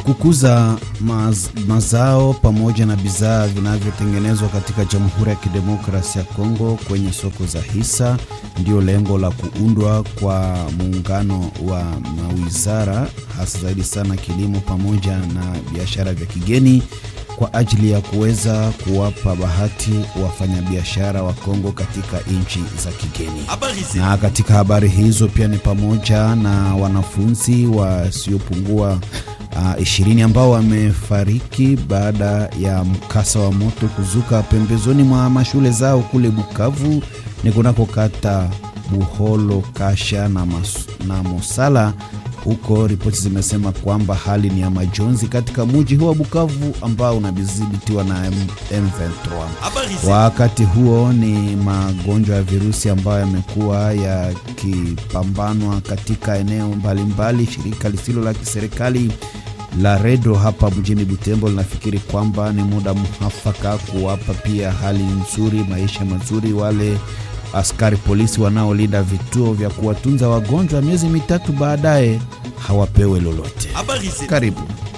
kukuza maz, mazao pamoja na bidhaa vinavyotengenezwa katika Jamhuri ya Kidemokrasia ya Kongo kwenye soko za hisa ndio lengo la kuundwa kwa muungano wa mawizara hasa zaidi sana kilimo pamoja na biashara vya kigeni kwa ajili ya kuweza kuwapa bahati wafanyabiashara wa Kongo katika nchi za kigeni. Na katika habari hizo pia ni pamoja na wanafunzi wasiopungua uh, ishirini ambao wamefariki baada ya mkasa wa moto kuzuka pembezoni mwa mashule zao kule Bukavu ni kunako kata Buholo, Kasha na, mas, na Mosala huko ripoti zimesema kwamba hali ni ya majonzi katika muji huo wa Bukavu ambao unadhibitiwa na M23. Wakati huo ni magonjwa ya virusi ambayo yamekuwa yakipambanwa katika eneo mbalimbali. Shirika lisilo la kiserikali la Redo hapa mjini Butembo linafikiri kwamba ni muda muafaka kuwapa pia hali nzuri, maisha mazuri wale askari polisi wanaolinda vituo vya kuwatunza wagonjwa miezi mitatu baadaye hawapewe lolote. Karibu.